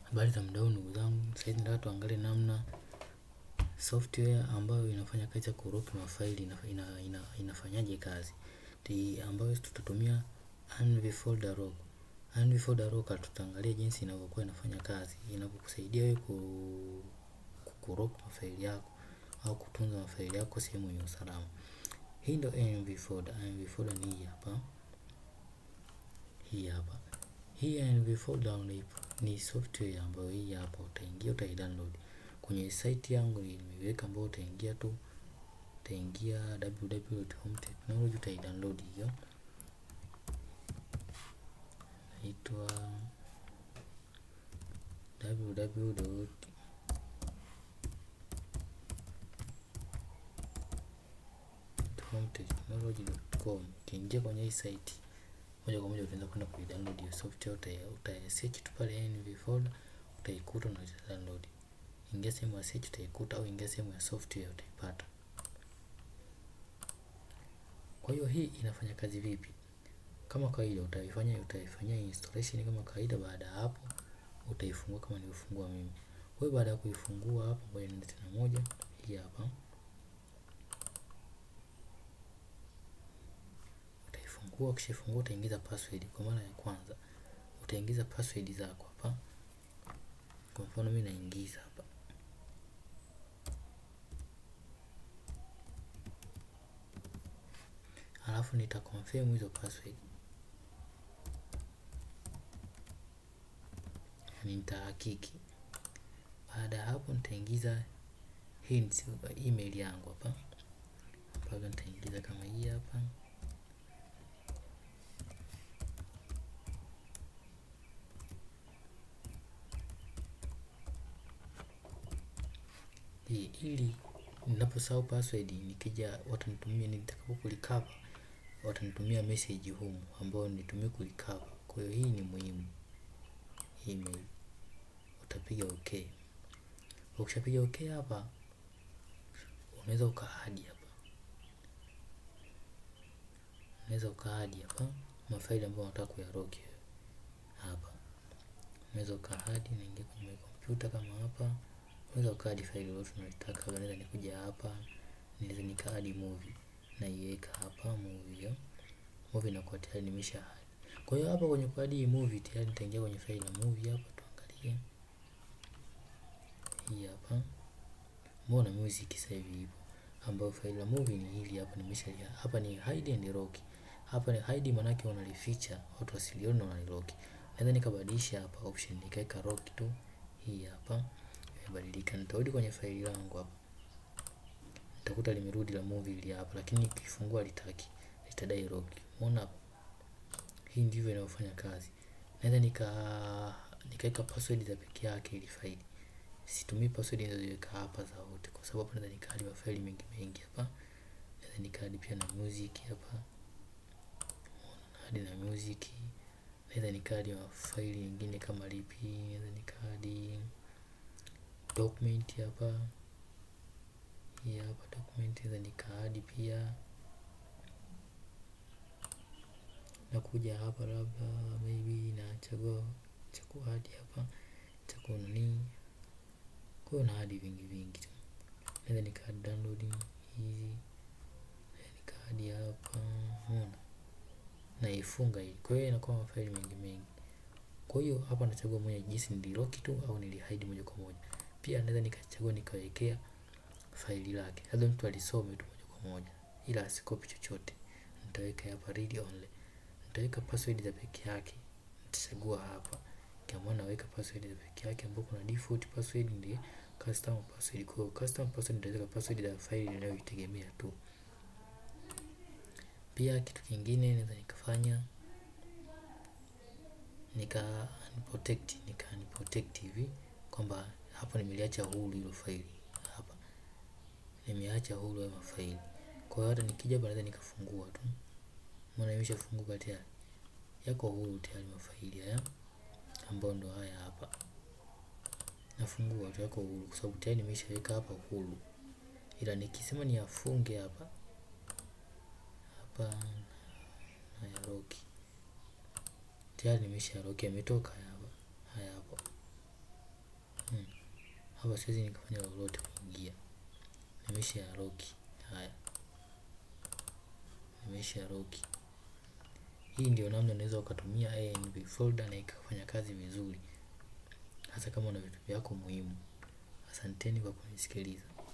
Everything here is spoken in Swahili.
Habari za mdau ndugu zangu, sasa hivi nataka tuangalie namna software ambayo inafanya kazi ya kuropi mafaili ina, ina, ina, inafanyaje kazi Ti, ambayo tutatumia Anvi folder lock. Anvi folder lock tutaangalia jinsi inavyokuwa inafanya kazi, inavyokusaidia wewe ku kuropi mafaili yako au kutunza mafaili yako sehemu yenye usalama. Hii ndio Anvi folder. Anvi folder ni hii hapa, hii hapa. Hii Anvi folder ni, ni software ambayo hii hapa utaingia utaidownload kwenye site yangu nimeweka ambayo utaingia tu utaingia www.hometechnology utaidownload hiyo naitwa www hometechnology.com ukiingia kwenye hii site moja kwa moja utaanza kwenda kuidownload hiyo software uta, uta search tu pale NV folder utaikuta na download ingia sehemu ya search utaikuta au ingia sehemu ya software utaipata kwa hiyo hii inafanya kazi vipi kama kawaida utaifanya utaifanyia installation kama kawaida baada ya hapo utaifungua kama nilivyofungua mimi kwa hiyo baada ya kuifungua hapo ngoja niende tena moja hii hapa utaifungua ukishafungua utaingiza password kwa mara ya kwanza utaingiza password zako hapa kwa mfano mimi naingiza hapa alafu nita confirm hizo password yani nitahakiki baada ya hapo nitaingiza hints email yangu hapa mpaka nitaingiza kama hii hapa hii ili ninaposahau password nikija watanitumia nitakapo kulikava watanitumia message humu ambayo nitumie kulikava kwa hiyo hii ni muhimu email utapiga okay ukishapiga okay hapa unaweza ukaadi hapa unaweza ukaadi hapa mafaili ambayo unataka kuyaroki hapa unaweza ukaadi naingia kwenye kompyuta kama hapa unaweza ukaadi faili lolote unalitaka naweza nikuja hapa naweza nikaadi movie naiweka hapa movie hiyo movie inakuwa tayari nimesha hadi kwa hiyo hapa kwenye kuadi hii movie tayari nitaingia kwenye faili la movie hapa tuangalie hii hapa mbona music sasa hivi ipo ambayo faili la movie ni hili hapa nimesha hapa ni hide and lock hapa ni hide manake unalificha watu wasilione na unalilock naweza nikabadilisha hapa option nikaweka lock tu hii hapa imebadilika nitarudi kwenye faili langu hapa nitakuta limerudi la movie ili hapa lakini nikifungua litaki litadai lock umeona hapa hii ndivyo inavyofanya kazi naweza nika nikaweka password za peke yake ili faili situmii password ninazoziweka hapa za wote kwa sababu naweza nikaadi mafaili mengi mengi hapa naweza nikaadi pia na music hapa hadi na music naweza nikaadi mafaili mengine kama lipi naweza nikaadi document hapa hii hapa document naweza nikaadi pia nakuja hapa labda maybe nachagua cha kuadi hapa cha kunanii kwa hiyo na hadi vingi vingi tu naweza nikaadi download hizi nikaadi hapa unaona naifunga hii kwa hiyo inakuwa mafaili mengi mengi kwa hiyo hapa nachagua moja jinsi nililock tu au nilihide moja kwa moja pia naweza nikachagua nikawekea faili lake labda mtu alisome tu moja kwa moja ila asikopi chochote nitaweka hapa read only nitaweka password za peke yake nitachagua hapa kama naweka password za peke yake ambapo kuna default password ndiye custom password kwa hiyo custom password nitaweka password za faili ninayoitegemea tu pia kitu kingine naweza nikafanya nika unprotect nika unprotect hivi kwamba hapa nimeliacha huru hilo faili hapa nimeacha huru ya mafaili kwa hiyo hata nikija hapa naweza nikafungua tu maana imeshafunguka tayari yako huru tayari mafaili haya ambayo ndo haya hapa nafungua tu yako huru kwa sababu tayari nimeshaweka hapa huru ila nikisema ni afunge hapa hapa haya roki tayari nimesha roki ametoka haya hapa haya hapo hapa siwezi nikafanya lolote kuingia nimesha ya loki haya nimesha ya loki hii ndio namna unaweza ukatumia ANB folder na ikafanya kazi vizuri hasa kama una vitu vyako muhimu asanteni kwa kunisikiliza